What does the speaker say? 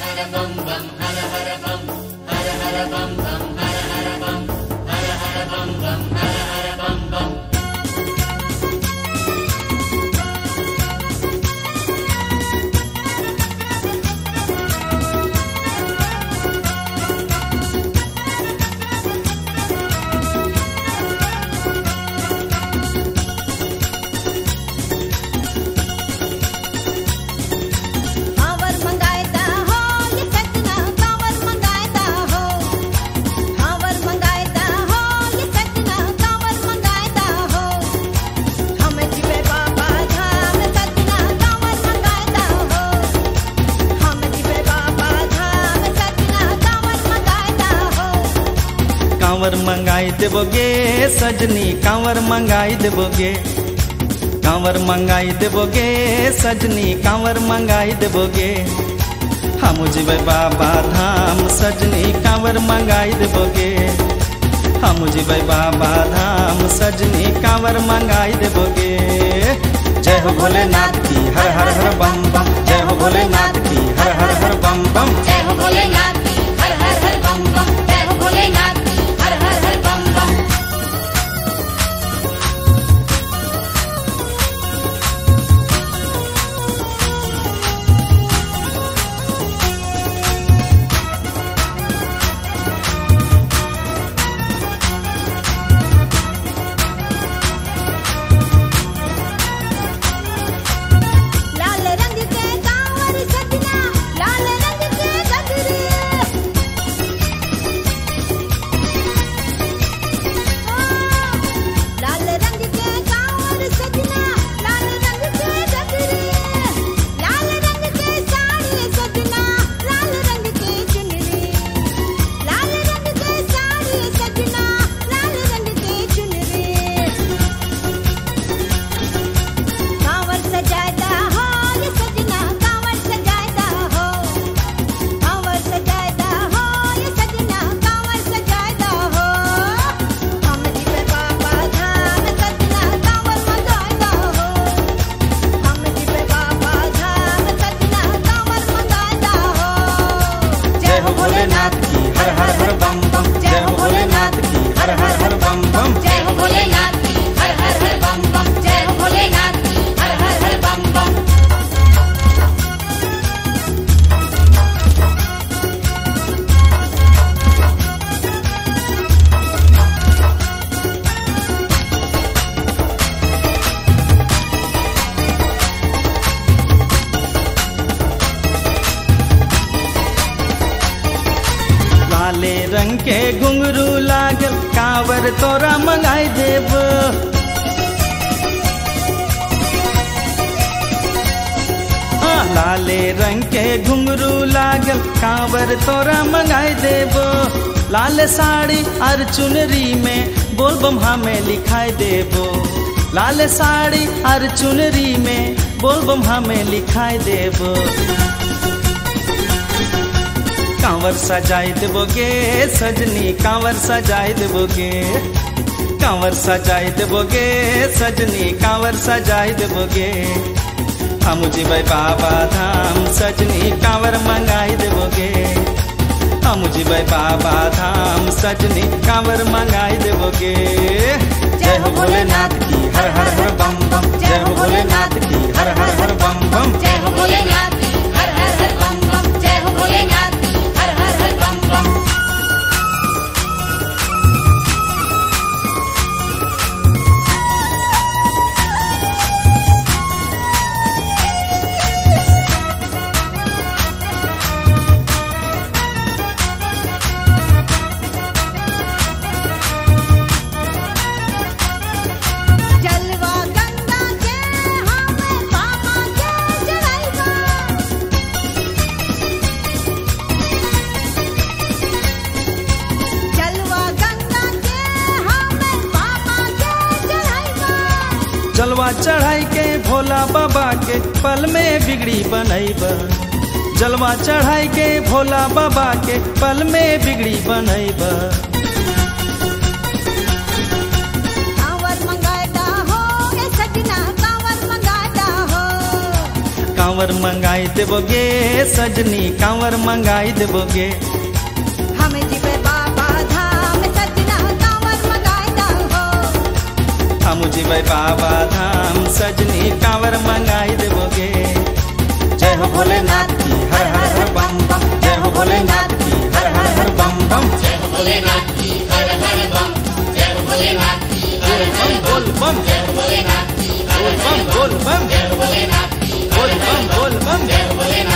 कांवर मंगायता हो ये सजना कांवर मंगायता हो कांवर मंगायता हो ये सजना कांवर मंगायता हो हम जिवे बाबा धाम सजना कांवर मंगायता हो हम जिवे बाबा धाम सजना कांवर मंगायता हो कांवर मंगाई देबोगे सजनी कांवर मंगाई देबोगे कांवर मंगाई देबोगे सजनी कांवर मंगाई देबोगे हम जीवे बाबा धाम सजनी कांवर मंगाई देबोगे हम जीवे बाबा धाम सजनी कांवर मंगाई देबोगे जय हो भोलेनाथ की हर हर हर बम बम जय हो भोलेनाथ की हर हर हर बम बम जय हो भोलेनाथ की हर हर हर बम बम जय हो भोलेनाथ की हर हर हर बम बम लाल रंग के कांवर सजना लाल रंग के गगरे लाल रंग के कांवर सजना लाल रंग के गगरे लाल रंग के साड़ी सजना लाल रंग के चुनरी लाल रंग के साड़ी सजना लाल रंग के चुनरी कांवर सजाता हो ये सजना कांवर सजाता हो कांवर सजाता हो ये सजना कांवर सजाता हो हम जिवे बाबा धाम सजना कांवर मंगाता हो हम जिवे बाबा धाम सजना कांवर मंगाता हो जय हो भोलेनाथ की हर हर हर बम बम जय हो भोलेनाथ की हर हर हर बम बम जय हो भोलेनाथ की हर हर हर बम बम जय हो भोलेनाथ की हर हर हर बम बम लाले रंग के घुंघरू लागल कांवर तोरा मंगाई देब हाँ, लाले रंग के घुंघरू लागल कांवर तोरा मंगाई देब लाल साड़ी और चुनरी में बोल बम हमें लिखाई देबो लाल साड़ी और चुनरी में बोल बम हमें लिखाई देबो कांवर सजाई देबोगे सजनी कांवर सजाई देबोगे कांवर सजाई देबोगे सजनी कांवर सजाई देबोगे हम जीबै बाबा धाम सजनी कांवर मंगाई देबोगे हम जीबै बाबा धाम सजनी कांवर मंगाई देबोगे जय हो भोलेनाथ की हर हर हर बम बम जय हो भोलेनाथ की हर हर हर बम बम जय हो भोलेनाथ की हर हर हर बम बम जय हो भोलेनाथ की हर हर हर बम बम जलवा गंगा के हमें बाबा के जलाइबा जलवा गंगा के हमें बाबा के जलाइबा जलवा चढ़ाई के भोला बाबा के पल में बिगड़ी बनैब जलवा चढ़ाई के भोला बाबा के पल में बिगड़ी बनैब कांवर मंगाता हो ए सजना कांवर मंगाता हो कांवर मंगाई देबोगे सजनी कांवर मंगाई देबोगे हम जीवे बाबा धाम सजना कांवर मंगाता हो हम जीवे बाबा धाम सजनी कांवर मंगाई देबोगे जय हो भोलेनाथ की हर हर हर बम बम जय हो भोलेनाथ की हर हर हर बम बम भोलेनाथ की हर हर बम जय भोलेनाथ की हर हर बोल बम जय भोलेनाथ की हर बोल बम बोल बम भोलेनाथ की बोल बम बोल बम भोलेनाथ